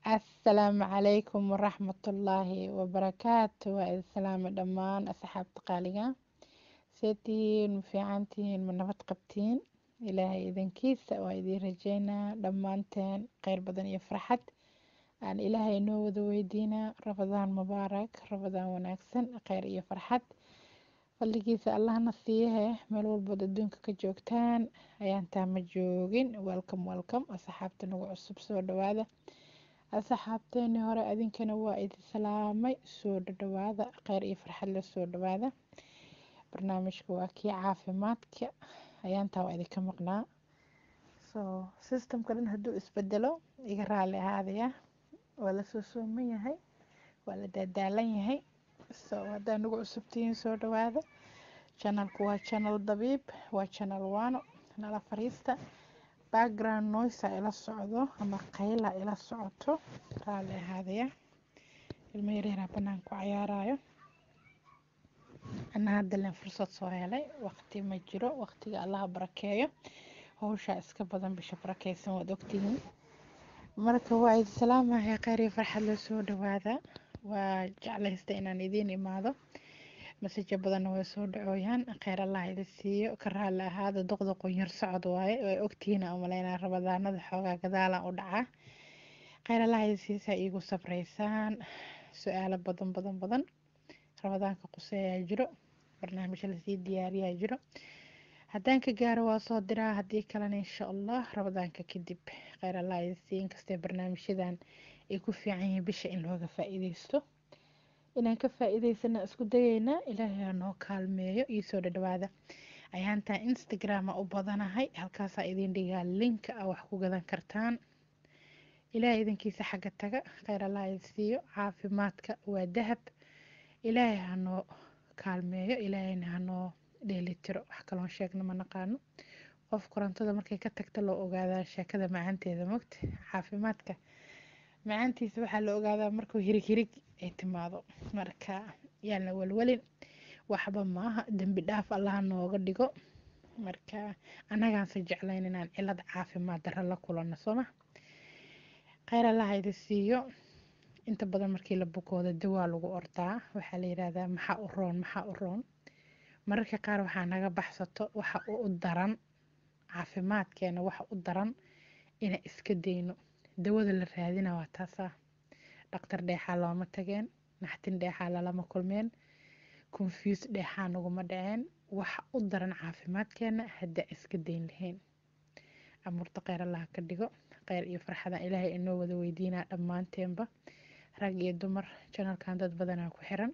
asalaamu calaykum waraxmatullaahi wabarakaatu waa idin salaama dhammaan asxaabta qaaliga seetihiin ma fiicantihiin ma nabad qabtiin ilaahay idankiisa waa idiin rajeynaa dhammaanteen kheyr badan iyo farxad aan ilaahay inoo wada weydiinaa rabadaan mubaarak rabadaan wanaagsan kheyr iyo farxad fadligiisa allahna siiyahe meel walbood adduunka ka joogtaan ayaantaa ma joogin welcome welcome asxaabta nagu cusub soo dhawaada asxaabteeni hore adinkana waa idin salaamay soo dhadhawaada kheyr iyo farxad la soo dhawaada barnaamijka waa kii caafimaadka ayaantaa waa idinka maqnaa so systemka dhan hadduu isbedelo iga raali ahaadaya waa lasoo sooman yahay waa la daadaalan yahay so haddaa nagu cusubtihiin soo dhawaada channelku waa channel dabiib waa channel waano nala fariista background noise ila socdo ama qayla ila socoto raali ahaadaya ilmo yareeraa banaan ku cayaarayo ana hadda len fursad soo helay waqti ma jiro waqtiga allaha barakeeyo howshaa iska badan bisha barakeysan waad ogtihiin marka waa idin salaamaya kheyr iyo farxad la soo dhawaada waa jeclaysta inaan idiin imaado masajo badanna way soo dhacooyaan kheyr allah idin siiyo ka raali ahaada doqda qonyar socod waaye way ogtihiin aan umaleynaa rabadaanada xoogaa gadaalan u dhacaa kheyr allah idin siisaa iigu sabreysaan su-aalo badan badan badan rabadaanka quseeyaa jiro barnaamij lasii diyaariyaa jiro haddaan ka gaaro waa soo diraa haddii kalena insha allah rabadaanka kadib kheyr allah idin siiyo inkastee barnaamijyadan ay ku fiican yihiin bisha in looga faa-iideysto inaan ka faa-iideysana isku dayeynaa ilaahay ha noo kaalmeeyo iyo soo dhadhawaada ayaantaa instagrama u badanahay halkaasaa idin dhigaa linka a wax ku gadan kartaan ilaahay idinkiisa xagga taga kheyr allah idin siiyo caafimaadka waa dahab ilaahay hanoo kaalmeeyo ilaahayna hanoo dheelitiro wax kaloon sheegna ma naqaano qof korontada markay ka tagta loo ogaadaa sheekada macaanteeda mogta caafimaadka macaantiisa waxaa la ogaadaa markuu hirig hirig ay timaado marka yaan la welwelin waxba maaha dembi dhaaf allaha nooga dhigo marka annagaanse jeclayn inaan cilad caafimaad daro la kulanno sooma kheyr allaha idin siiyo inta badan markii la bukooda dawaa lagu ordaa waxaa la yidhaahdaa maxaa u roon maxaa u roon mararka qaar waxaa naga baxsato waxa u daran caafimaadkeena waxa u daran inaan iska dayno dawada la raadina waa taasaa dhaktar dheexaa looma tageen naxtin dheexaa lalama kulmeen confuse dheexaa naguma dhaceen waxa u daran caafimaadkeena haddaa iska dayn lahayn amuurta kheyr allaha ka dhigo kheyr iyo farxadan ilaahay inoo wada weydiinaa dhammaanteenba rag iyo dumar janalkan dad badanaa ku xiran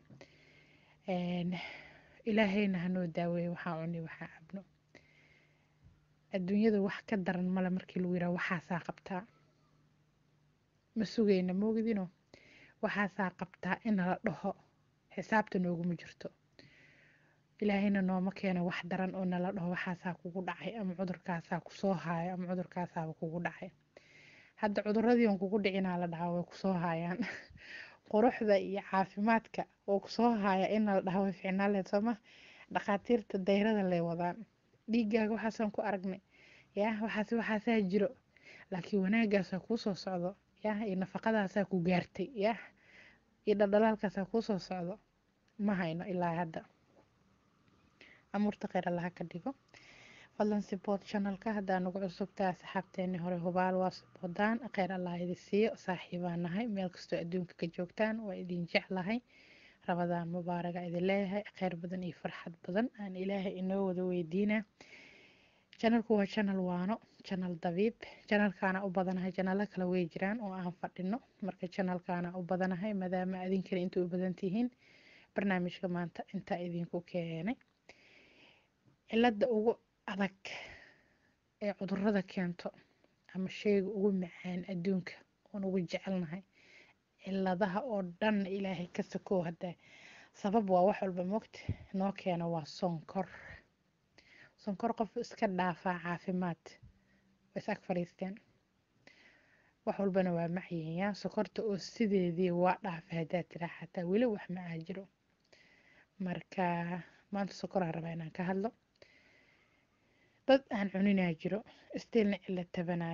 ilaahayna hanoo daaweeyo waxaa cuni waxaa cabno adduunyada wax ka daran male markii lagu yiraha waxaasaa qabtaa ma sugayna moogidino waxaasaa qabtaa in la dhaho xisaabta nooguma jirto ilaahayna nooma keeno wax daran oo nala dhaho waxaasaa kugu dhacay ama cudurkaasaa kusoo haayo ama cudurkaasaaba kugu dhacay hadda cuduradii on kugu dhicinaa la dhahaa way kusoo haayaan quruxda iyo caafimaadka oo kusoo haaya in la dhaha way ficnaan lehed sooma dhakhaatiirta dayrada lay wadaan dhiigaaga waxaasaan ku aragnay ya waxaas waxaasaa jiro laakiin wanaagaasaa kuu soo socdo ya iyo nafaqadaasaa ku gaartay ya iyo dhaldhalaalkaasaa kuu soo socdo ma hayno ilaa hadda amuurta kheyr allaha ka dhigo fadlan sibood channelka haddaa nagu cusubtaa asxaabteeni hore hubaal waa siboodaan kheyr allah idin siiyo saaxiibaan nahay meel kastoo adduunka ka joogtaan waa idin jeclahay rabadaan mubaaraga idin leeyahay kheyr badan iyo farxad badan aan ilaahay inoo wada weydiinaa channelku waa channel waano channel dabiib channelkaana u badanahay channelo kale way jiraan oo aan fadhino marka channelkaana u badanahay maadaama adinkana inta u badan tihiin barnaamijka maanta intaa idinku keenay cilada ugu adag ee cudurada keento ama sheyga ugu macaan adduunka oon ugu jecelnahay ciladaha oo dhan ilaahay ka sakoo hadda sabab waa wax walba mogta noo keena waa sonkor sonkor qof iska dhaafaa caafimaad way is ag fadhiisteen wax walbana waa macyihiyaa sokorta oo sideedii waa dhaafa haddaa tiraa xataa weli wax macaa jiro marka maanta sokoraa rabaa inaan ka hadlo dad aan cuninaa jiro istiilna cila tabanayo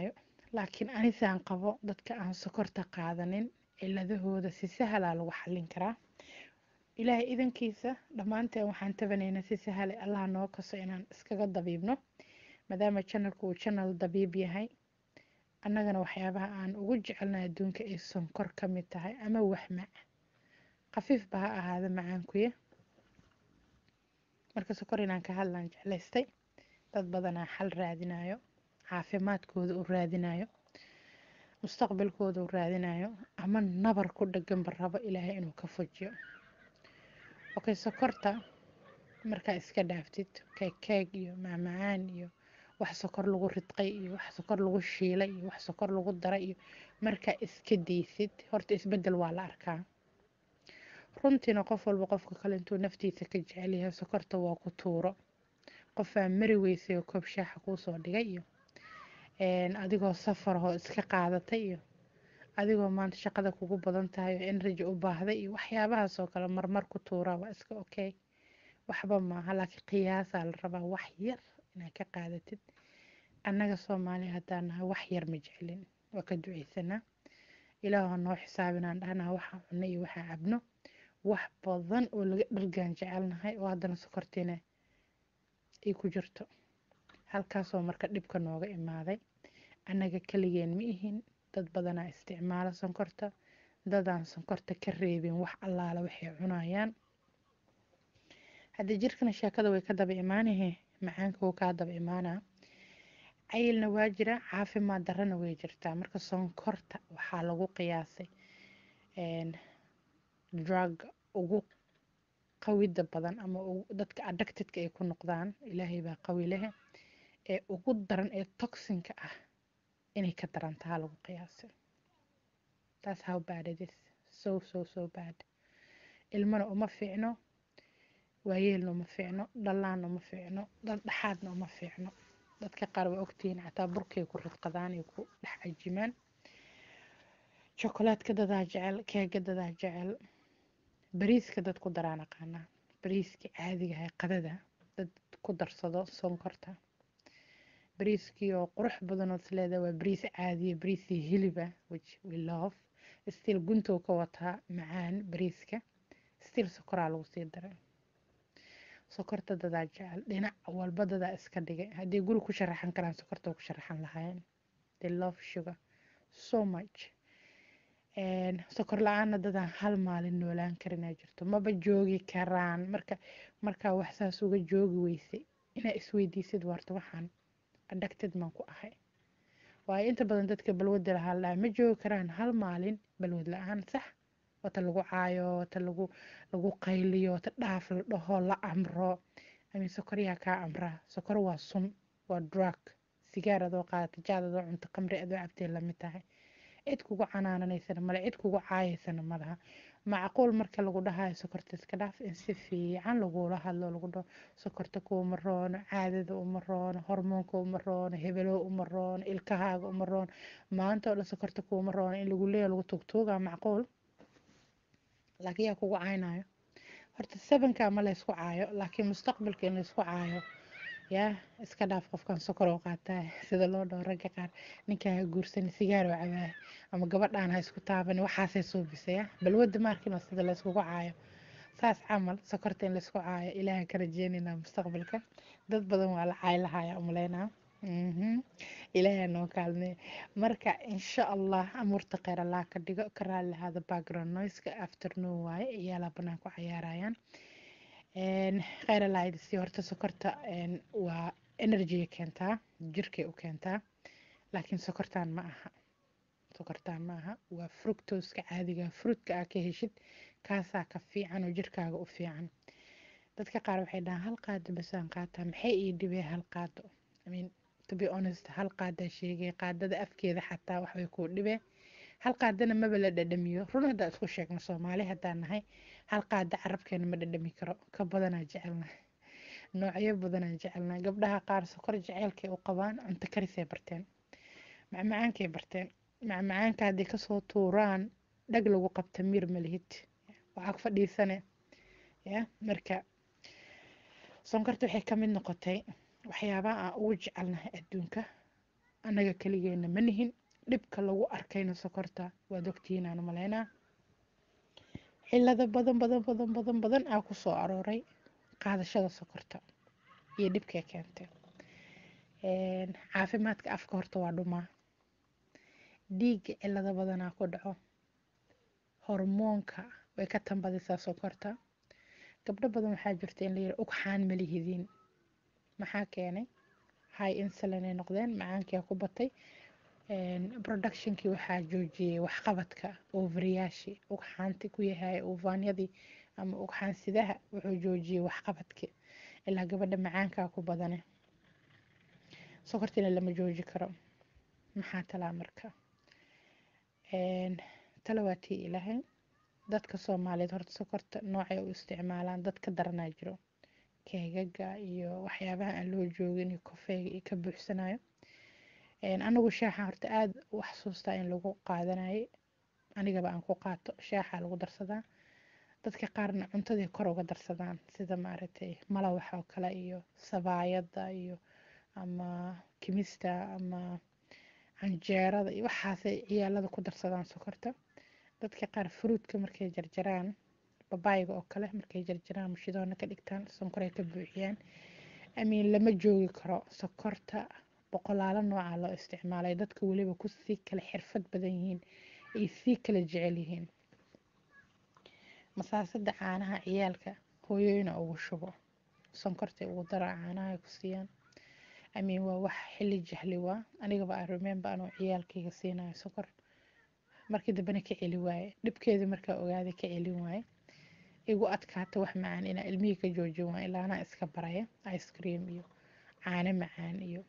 laakiin anisaan qabo dadka aan sokorta qaadanin ciladahooda si sahalaa lagu xallin karaa ilaahay idankiisa dhammaanteen waxaan tabanaynaa si sahale allah noo kaso inaan iskaga dabiibno maadaama janalku uu janal dabiib yahay annagana waxyaabaha aan ugu jecelnay adduunka ay sonkor ka mid tahay ama waxmac khafiifba ha ahaada macaankuya marka sokor inaan ka hadlaan jeclaystay dad badanaa xal raadinayo caafimaadkooda u raadinayo mustaqbalkooda u raadinayo ama nabar ku dhaganba rabo ilaahay inuu ka fujiyo okay sokorta markaa iska dhaaftid keeg keeg iyo macmacaan iyo wax sokor lagu ridqay iyo wax sokor lagu shiilay iyo wax sokor lagu daray iyo markaa iska daysid horta isbedel waa la arkaa runtiina qof walba qofka kale intuu naftiisa ka jecel yahay sokorta waa ku tuuro qofaa mari weysay oo koob shaaxa kuusoo dhigay iyo adigoo safarahoo iska qaadatay iyo adigoo maanta shaqada kugu badan tahay oo energy u baahday iyo waxyaabahaas oo kale marmar ku tuuraa waa iska okay waxba maaha laakiin qiyaasaa la rabaa wax yar inaad ka qaadatid annaga soomaaliya haddaan nahay wax yar ma jecelin waa ka duceysanaa ilaahu noo xisaabinaan dhahnaa waxaa cunno iyo waxaa cabno wax badan oo laga dhargaan jecelnahay oo haddana sokortiina ay ku jirto halkaasoo marka dhibka nooga imaaday annaga keligeen ma ihin dad badanaa isticmaala sonkorta dadaan sonkorta ka reebin wax allaala waxay cunayaan haddii jirkana sheekada way ka daba imaanahe macaanka wuu kaa daba imaanaa cayilna waa jira caafimaad darrana way jirtaa marka sonkorta waxaa lagu qiyaasay drug ugu qawida badan ama dadka addictedka ay ku noqdaan ilaahay baa qawi lehe ee ugu daran ee toxinka ah inay ka darantaha lagu qiyaasay that's how bad it is so so so bad ilmana uma fiicno waayeelna uma fiicno dhallaanna uma fiicno dad dhexaadna uma fiicno dadka qaar waa ogtihiin xataa burkay ku ridqadaan ay ku dhex cajimaan jokolaadka dadaa jecel keega dadaa jecel bariiska dad ku daraan aqaanaa bariiska caadiga ahay qadada dad ku darsado sonkorta bariiskii oo qurux badan ood isleedahay waa bariis caadiya bariisii hiliba which we love still guntow ka wataa macaan bariiska still sokoraa lagu sii daray sokorta dadaa jecel dhinac walba dadaa iska dhigay haddii guri ku sharaxan karaan sokorta ku sharaxan lahaayeen they love sugar so much sokor la-aanna dadaan hal maalin noolaan karinaa jirto maba joogi karaan marka markaa wax saas uga joogi weysay inaa isweydiisid warta waxaan addicted maan ku ahay waayo inta badan dadka balwadda lahaa la ma joogi karaan hal maalin balwad la-aan sax wata lagu caayo wata lagu lagu qayliyo wata dhaaf la dhaho la amro amin sokor yaa kaa amraa sokor waa sun waa drug sigaar adoo qaadata jaad adoo cunto qamri adoo cabtee lamid tahay cid kugu canaananaysana male cid kugu caayaysana malaha macquul marka lagu dhahayo sokorta iska dhaaf in si fiican lagula hadlo lagu dhaho sokorta kuuma roono caadada uma roono hormoonka uma roono hebelo uma roono ilkahaaga uma roono maanta oo dhan sokorta kuuma roono in lagu leeya lagu tugtuugaa macquul laakiin yaa kugu caynayo horta sabanka ma laysku caayo laakiin mustaqbalka in laysku caayo yaa iska dhaaf qofkan sokor oo qaataa sida loo dhaho ragga qaar ninkaa ha guursani sigaar oo cabaaya ama gabadhaan ha isku taabani waxaasay suubisaya balwadda maarkin oo sida layskugu caayo saas camal sokorta in laysku caayo ilaaha ka rajeynayna mustaqbalka dad badan waa la caay lahaya umaleynaa ilaaha noo kaalmee marka insha allah amuurta kheyr allah ka dhigo ka raali lahaada background noiska afternoon waaye iyaalaa banaan ku cayaarayaan kheyr alahaydisi horta sokorta waa energy keentaa jirkay u keentaa laakiin sokortaan ma aha sokortaan ma aha waa fructoska caadiga fruitka aa ka heshid kaasaa ka fiican oo jirkaaga u fiican dadka qaar waxay dhahaan hal qaado basaan qaataa maxay ii dhibee hal qaado I mean, to be honest hal qaadaa sheegay qaadada afkeeda xataa waxbay kuu dhibee hal qaadana maba la dhadhamiyo run haddaa isku sheegno soomaali haddaan nahay hal qaada carabkeena ma dhadhami karo ka badanaa jecelnahay noocyo badanaa jecelnahay gabdhaha qaar sokor jeceylkay u qabaan cunto karisay barteen macmacaankay barteen macmacaanka haddii kasoo tuuraan dhag lagu qabta miir malihid waxaa fadhiisane ya marka sonkorta waxay ka mid noqotay waxyaabaha aan ugu jecelnahay adduunka annaga keligeena ma nihin dhibka lagu arkayna sokorta waad ogtihiin aan maleynaa cilado badan badan badan badan badan aa ku soo arooray qaadashada sokorta iyo dhibkay keentay caafimaadka afka horta waa dhumaa dhiigga cilado badanaa ku dhaco hormoonka way ka tambadisaa sokorta gabdho badan waxaa jirta in la yidhi ugxaan ma lihidiin maxaa keenay high insulin ay noqdeen macaankia ku batay productionkii waxaa joojiyey waxqabadka ovariyaashii ugxaanti ku yahay uvaanyadii ama ugxaansidaha wuxuu joojiyey waxqabadkii ilaa gabadha macaankaa ku badane sokortina lama jooji karo maxaa talaa marka tala waa tii ilaahay dadka soomaaliyeed horta sokorta noocay u isticmaalaan dad ka daranaa jiro keegaga iyo waxyaabaha aan loo joogin iyo kofeega iyo ka buuxsanayo anagu shaaxa horta aada u xasuustaa in lagu qaadanayay anigaba aan ku qaato shaaxa lagu darsadaa dadka qaarna cuntadii kor uga darsadaan sida maaragtay malawax oo kale iyo sabaayada iyo ama kimista ama canjeerada iyo waxaasay ciyaalada ku darsadaan sokorta dadka qaar fruudka markay jarjaraan babaayga oo kale markay jarjaraan mushidoona ka dhigtaan sonkoray ka buuxiyaan amiin lama joogi karo sokorta boqolaalo nooca loo isticmaalay dadka weliba ku sii kala xirfad badan yihiin ay sii kala jecel yihiin masaasada caanaha ciyaalka hooyooyina ugu shubo sonkortay ugu dara caanaha ay ku siiyaan amiin waa wax xilli jahli waa anigaba aan remember anoo ciyaalkayga siinayo sokor markii dambena ka celi waaye dhibkeedii markaa ogaaday ka celin waaye igu adkaata wax macaan inaa ilmihii ka joojin waaye ilaa anaa iska baraya ice cream iyo caano macaan iyo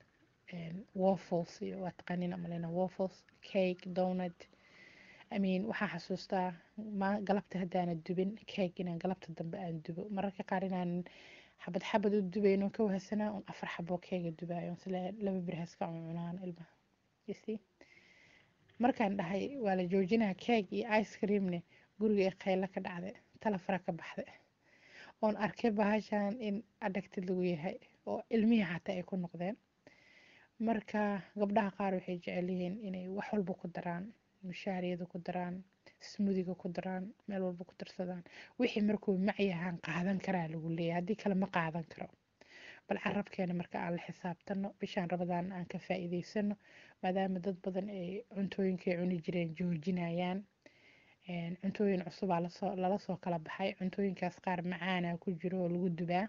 waffles iyo waa taqaaniin amalena waffles cake donut I mean waxaa xasuustaa galabta haddaana dubin cake inaan galabta dambe aan dubo mararka qaar inaan xabad xabad u dubayno ka wahsanaa un afar xaboo keega dubaayo sila laba bir haska cunaan ilmaha ysi markaan dhahay waa la joojinaa keeg iyo ice creamne guriga ee khayla ka dhacday talafara ka baxday oon arkay bahashan in adhagtid lagu yahay oo ilmihii xataa ay ku noqdeen marka gabdhaha qaar waxay jecel yihiin inay wax walba ku daraan mushaariyada ku daraan smudiga ku daraan meel walba ku darsadaan wixii markuu macyahaan qaadan karaa lagu leeyahay haddii kale ma qaadan karo bal carabkeena marka aan la xisaabtano bishaan rabadaan aan ka faa'iidaysano maadaama dad badan ay cuntooyinkay cuni jireen joojinayaan cuntooyin cusubaa lasoo lala soo kala baxay cuntooyinkaas qaar macaana ku jiro oo lagu dubaa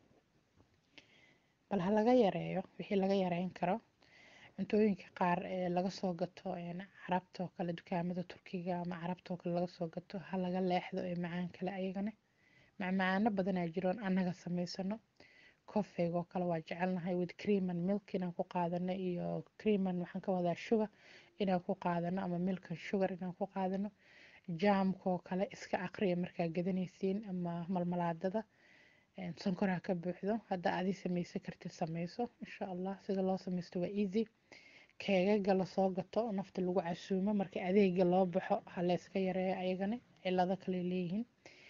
bal ha laga yareeyo wixii laga yareyn karo cuntooyinka qaar ee laga soo gato carabta oo kale dukaamada turkiga ama carabta oo kale laga soo gato ha laga leexdo ee macaan kale ayagana macmacaano badanaa jiroon annaga samaysano kofeyga oo kale waa jecelnahay with cream and milk inaan ku qaadano iyo cream and waxaan ka wadaa sugar inaan ku qaadano ama milk and sugar inaan ku qaadano jaamka oo kale iska aqriya markaa gadanaysiin ama malmalaadada sonkoraa ka buuxdo hadda adii samaysan kartid samayso insha allah sida loo samaysto waa easy keegaga lasoo gato nafta lagu casuumo marka adeega loo baxo ha layska yareeyo ayagana cilado kale leeyihiin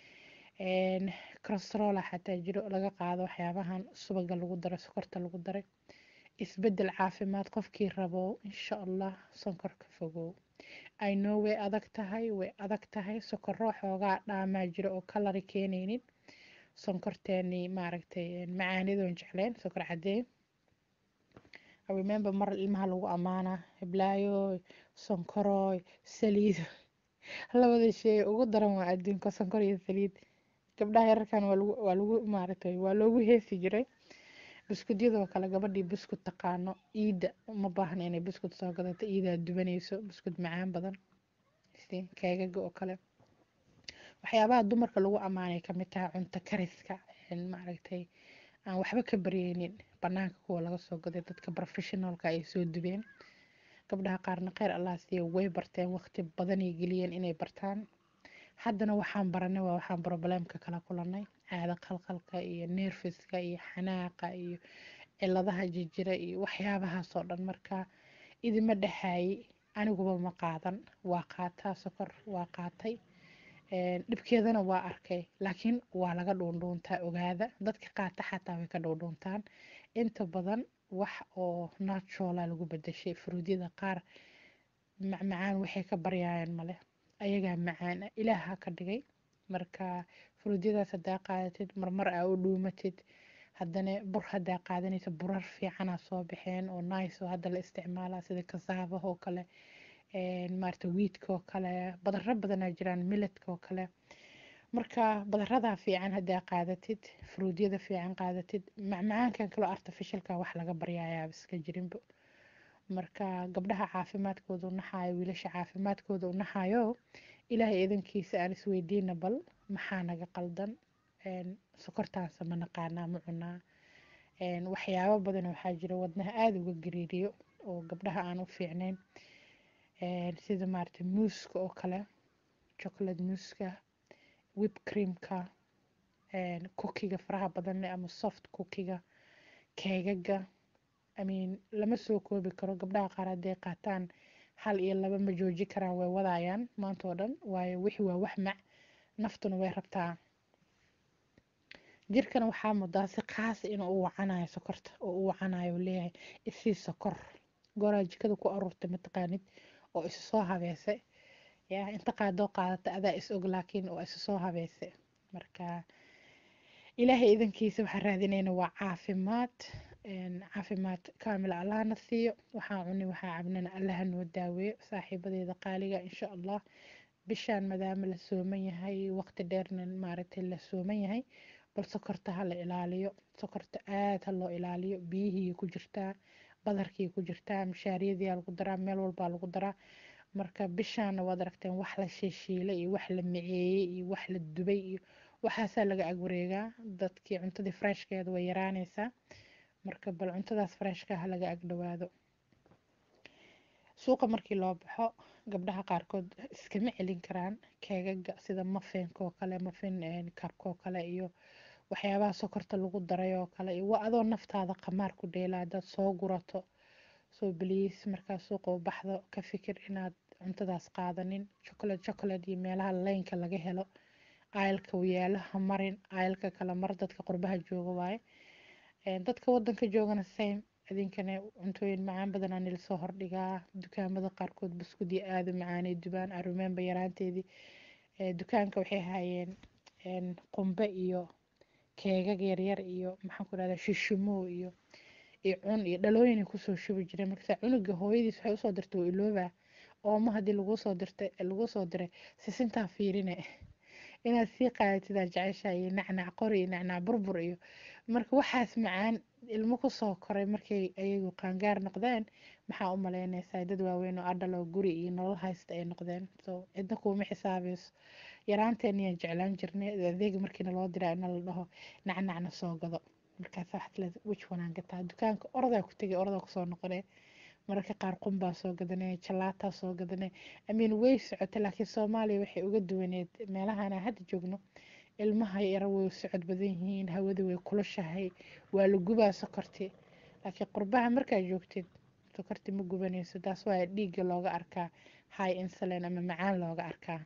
crostrola xataa jiro laga qaado waxyaabahan subaga lagu daray sokorta lagu daray isbedel caafimaad qofkii rabo insha allah sonkor ka fogow i know way adag tahay way adag tahay sokorro xoogaa dhaamaa jiro oo kalari keenaynin sonkorteeni maaragtay macaanidoon jecleen sokor cadeen I remember mar ilmaha lagu amaana hiblaayo sonkoroy saliid labada shay ugu daran waa adduunka sonkor iyo saliid gabdhaha yararkan waa lagu waa lagu maaragtay waa loogu heesi jiray buskudyadoo kale gabadhii buskud taqaano iida uma baahna inay buskud soo gadato iidaa dubanayso buskud macaan badan keegaga oo kale waxyaabaha dumarka lagu ammaanay kamid tahay cunto kariska maaragtay aan waxba ka baryeynin banaanka kuwa laga soo gaday dadka professionalka ay soo dubeen gabdhaha qaarna kheyr allah siiya way barteen waqti badanay geliyeen inay bartaan haddana waxaan baranay waa waxaan problemka kala kulanay caado qalqalka iyo nerfiska iyo xanaaqa iyo ciladaha jijira iyo waxyaabahaasoo dhan marka idima dhexaayay aniguba ma qaadan waa qaataa sokor waa qaatay dhibkeedana waa arkay laakiin waa laga dhuundhuuntaa ogaada dadka qaata xataa way ka dhuundhuuntaan inta badan wax oo natural lagu bedeshay fruudyada qaar macmacaan waxay ka baryayaan male ayagaa macaan ilaaha ka dhigay marka furuudyadaas haddaa qaadatid marmar aa u dhuumatid haddana bur haddaa qaadanaysa burar fiicanaa soo baxeen oo nice oo hadda la isticmaalaa sida kasaabaha oo kale maarata wiidka oo kale badaro badanaa jiraan miladka oo kale marka badaradaa fiican haddaa qaadatid furuudyada fiican qaadatid macmacaankan kaloo artificialka wax laga baryayaaba iska jirinbo marka gabdhaha caafimaadkooda u naxaayo wiilasha caafimaadkooda u naxaayo ilaahay idankiisa aan isweydiina bal maxaa naga qaldan sokortaanse ma naqaanaa ma cunaa waxyaabo badan waxaa jira wadnaha aada uga gariiriyo oo gabdhaha aan u fiicnayn sida maarata muuska oo kale chocolate muuska wib creamka cookiga faraha badan leh ama soft cookiga keegaga imean lama soo koobi karo gabdhaha qaar hadday qaataan hal iyo laba ma jooji karaan way wadayaan maanta oo dhan waayo wixi waa wax mac naftuna way rabtaa jirkana waxaa mudaa si khaas inuu u wacanayo sokorta oo u wacanayo leeyahay isii sokor gooraa jikada ku aruurtay mataqaanid oo isu soo habeysay yaa inta qaadoo qaadata adaa is og laakiin oo isu soo habeysay marka ilaahay idankiisa waxaan raadinayna waa caafimaad caafimaad kaamil allahna siiyo waxaa cuni waxaa cabnana allaha noo daaweeyo saaxiibadeeda qaaliga insha allah bishaan maadaama la sooman yahay waqti dheerna maaragtay la sooman yahay bal sokorta ha la ilaaliyo sokorta aada ha loo ilaaliyo biyihii ku jirtaa badarkii ku jirtaa mishaariyadii lagu daraa meel walbaa lagu daraa marka bishaana waad aragteen wax la shiishiilay iyo wax la miceeyey iyo wax la dubay iyo waxaasaa laga agwareegaa dadkii cuntadii freshkeeda way yaraanaysaa marka bal cuntadaas freshka ha laga agdhowaado suuqa markii loo baxo gabdhaha qaarkood iskama celin karaan keegaga sida mafeenka oo kale mafin kabka oo kale iyo waxyaabaha sokorta lagu daray oo kale iyo waa adoo naftaada qamaar ku dheela haddaad soo gurato soo bliis markaa suuqa u baxdo ka fikir inaad cuntadaas qaadanin chocolate chocolate iyo meelaha leynka laga helo aylka yaalo ha marin aylka kala mar dadka qurbaha jooga waaye dadka wadanka joogana same idinkana cuntooyin macaan badanaa nila soo hordhigaa dukaamada qaarkood buskudii aada macaanay dubaan arumeenba yaraanteedii dukaanka waxay hayeen qumbe iyo keegag yaryar iyo maxaan ku dhahdaa shishumow iyo iyo cun iyo dhalooyin kusoo shubi jireen markasaa cunuga hooyadiis waxay usoo dirtay waa iloobaa ooma haddii laguu soo dirtay laguu soo diray sisintaa fiirine inaad sii qaadatidaa jecesha iyo nacnac qori iyo nacnac burbur iyo marka waxaas macaan ilmo kusoo koray markay ayagu qaangaar noqdeen maxaa u malaynaysaa dad waaweyn oo adhal oo guri iyo nolol haysta ay noqdeen so cidna kuuma xisaabayso yaraanteeniyaa jeclaan jirnay adeega markiina loo diraa ina la dhaho nacnacna soo gado markaas waxaad leedahay wij wanaan gataa dukaanka ordaa ku tegay ordaa kusoo noqonee mararka qaar qumbaa soo gadanay jalaataa soo gadanay amiin way socotay laakiin soomaaliya waxay uga duwaneed meelahana hadda joogno ilmaha yara way socod badan yihiin hawada way kulushahay waa la gubaa sokorti laakiin qurbaha markaa joogtid sokorti ma gubanayso taas waa dhiigga looga arkaa high insulin ama macaan looga arkaa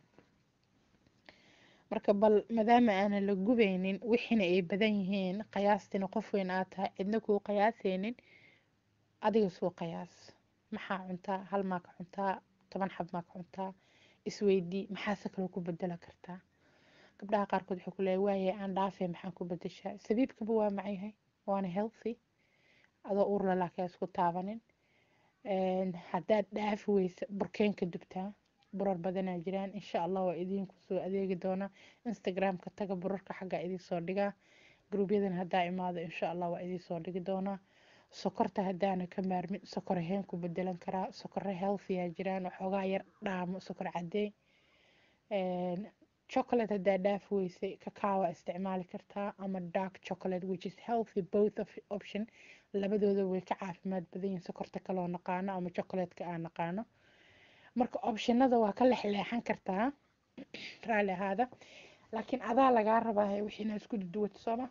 marka bal maadaama aanan la gubaynin wixiina ay badan yihiin qiyaastina qof weyn aad tahay cidna kuu qiyaasaynin adiga suu qiyaas maxaa cuntaa hal maa ka cuntaa toban xab maa ka cuntaa isweydii maxaase kaloo ku bedela kartaa gabdhaha qaarkood waxay ku leeyahay waaye aan dhaafay maxaan ku bedeshaa sabiibkaba waa macyahay waana healthy adoo urla laakiin isku taabanin haddaad dhaafi weysa burkeenka dubtaa burar badanaa jiraan insha allah waa idinku soo adeegi doonaa instagramka taga burarka xaggaa idinsoo dhigaa gruubyadan haddaa imaado insha allah waa idinsoo dhigi doonaa sokorta haddaana ka maarmin sokor ahayn ku bedelan karaa sokore healthyaa jiraan waxoogaa yar dhaamo sokor cadeey chocolate haddaa dhaafi weysay kakaawa isticmaali kartaa ama dark chocolate which is healthy both of option labadooda way ka caafimaad badan yihiin sokorta kaloo naqaano ama chocolatka aan naqaano marka optionada waa ka lexleexan kartaa raalli ahaada laakiin adaa lagaa rabaa wixiina isku duduwato sooma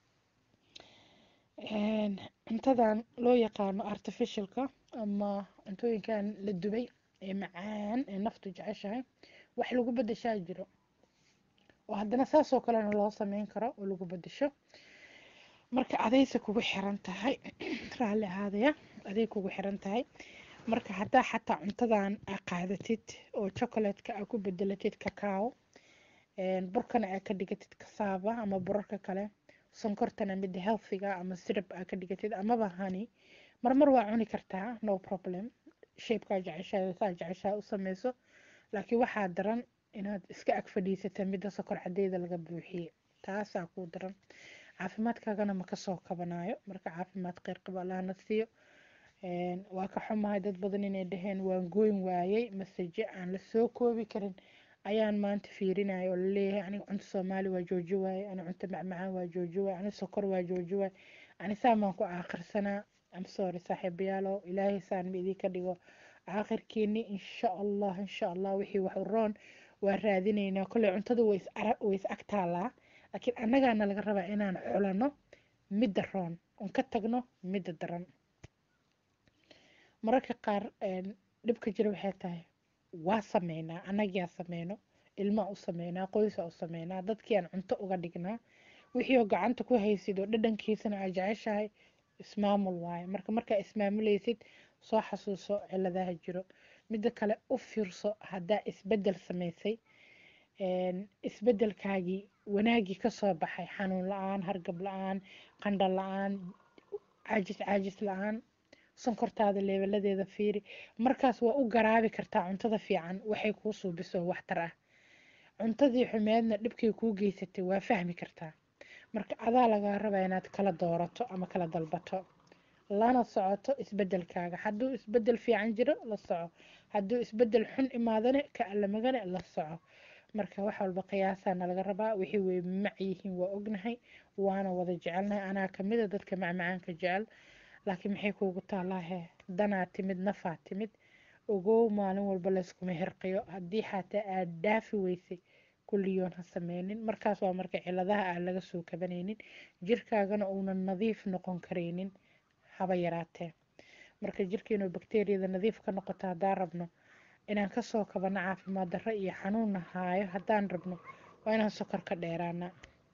cuntadan loo yaqaano artificialka ama cuntooyinkan la dubay ee macaan ee naftu jeceshahay wax lagu bedeshaa jiro oo haddana saasoo kalena loo sameyn karo oo lagu bedesho marka adayse kugu xiran tahay raalli ahaadaya aday kugu xiran tahay marka haddaa xataa cuntadan aa qaadatid oo chocolatka aa ku bedelatid cacao burkana aa ka dhigatid kasaaba ama burarka kale sonkortana midda healthiga ama sirab aa ka dhigatid amaba hani marmar waa cuni kartaa no problem shapekaa jeceshaa saa jeceshaa u sameyso laakiin waxaa daran inaad iska ag fadhiisata midda sokor cadeeda laga buuxiye taasaa kuu daran caafimaadkaagana ma kasoo kabanayo marka caafimaad kheyr qaba allahna siiyo waa ka xumahay dad badan inay dhaheen waan gooyn waayey masaje aan la soo koobi karin ayaan maanta fiirinaya oo laleeyahay aniga cunto soomaali waa jooji waaye ani cunto macmacaan waa jooji waaye ani sokor waa jooji waaye ani saan baan ku aakirsanaa am sorry saaxiibayaalo ilaahay saan ma idinka dhigo aakhirkiini insha allah insha allah wixii wax u roon waa raadinaynaa kolley cuntada way is ag taalaa laakiin annagaana laga rabaa inaan xulano midda roon un ka tagno midda daran mararka qaar dhibka jira waxay tahay waa sameynaa annagiyaa sameyno ilmaa u sameynaa qoysaa u sameynaa dadkii aan cunto uga dhignaa wixii oo gacanta ku haysid oo dhadhankiisana aa jeceshahay ismaamul waaye marka markaa ismaamulaysid soo xasuuso ciladaha jiro midda kale u fiirso haddaa isbedel samaysay isbedelkaagii wanaagii kasoo baxay xanuun la-aan hargab la-aan qandha la-aan caajis caajis la-aan sonkortaada leebeladeeda fiiri markaas waa u garaabi kartaa cuntada fiican waxay kuu suubiso waxtar ah cuntadii xumeedna dhibkay kuu geysatay waa fahmi kartaa marka adaa lagaa rabaa inaad kala doorato ama kala dalbato lana socoto isbedelkaaga hadduu isbedel fiican jiro la soco hadduu isbedel xun imaadane ka alamagane la soco marka wax walba qiyaasaana laga rabaa wixii way mac yihiin waa ognahay waana wada jecelnahay anaa kamida dadka macmacaanka jecel laakiin maxay kuugu taalaahe danaa timid nafaa timid ogow maalin walba layskuma hirqiyo haddii xataa aad dhaafi weysay kulliyoon ha sameynin markaas waa marka ciladaha aan laga soo kabanaynin jirkaagana uunan nadiif noqon karaynin haba yaraatee marka jirkeenu bakteriyada nadiif ka noqoto haddaan rabno inaan kasoo kabano caafimaad darro iyo xanuunna haayo haddaan rabno waa inaan sokor ka dheeraana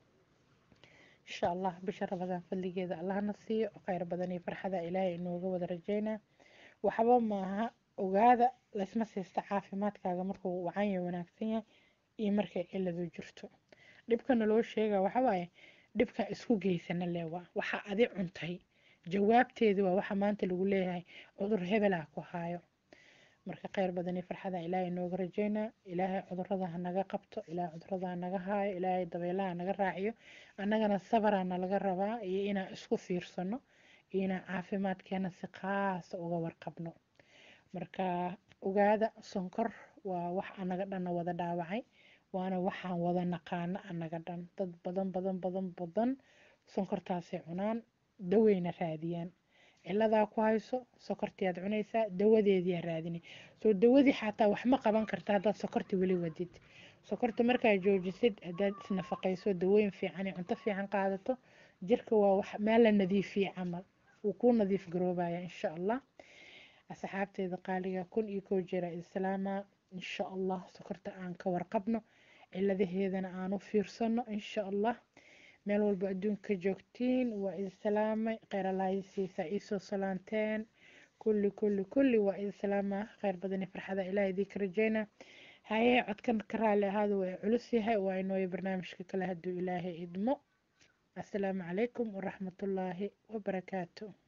insha allah bisha rabadaan fadligeeda allahna siiyo kheyr badan iyo farxada ilaahay inooga wada rajeynaa waxba maaha ogaada laysma siista caafimaadkaaga markuu wacanya wanaagsan yahay iyo markay ciladu jirto dhibkana loo sheega waxawaaye dhibka isku geysana leewaa waxa adi cuntay jawaabteedi waa waxa maanta lagu leeyahay cudur hebelaa ku haayo marka kheyr badan iyo farxada ilaahay inooga rajeynaa ilaahay cudurada ha naga qabto ilaahay cudurada ha naga haayo ilaahay dabeelaha ha naga raaciyo annagana sabaraana laga rabaa iyo inaan isku fiirsano iyo inaan caafimaadkeena si qaasa uga warqabno marka ogaada sonkor waa wax anaga dhanna wada dhaawacay waana waxaan wada naqaano anaga dhan dad badan badan badan badan sonkortaasay cunaan daweyna raadiyaan ciladaa ku hayso sokortii aad cunaysaa dawadeedii raadinay soo dawadii xataa wax ma qaban karta haddaad sokorta weli wadid sokorta markaa joojisid haddaad isnafaqayso dawooyin fiican iyo cunto fiican qaadato jirka waa wax meel la nadiifiyey camal wuu kuu nadiif garoobaya insha allah asxaabteeda qaaliga kun iyo kow jeera islaama insha allah sokorta aan ka warqabno ciladaheedana aan u fiirsano insha allah meel walba adduunka joogtiin waa idin salaamay kheyr allaahisiisa iisoo salaanteen kulli kulli kulli waa idin salaama kheyr badani farxada ilaah idinka rajeyna haye codkan ka raali ahaada waa culus yahay waa inooyo barnaamijka kale hadduu ilaahay idmo assalaamu calaykum waraxmatullaahi wabarakaatu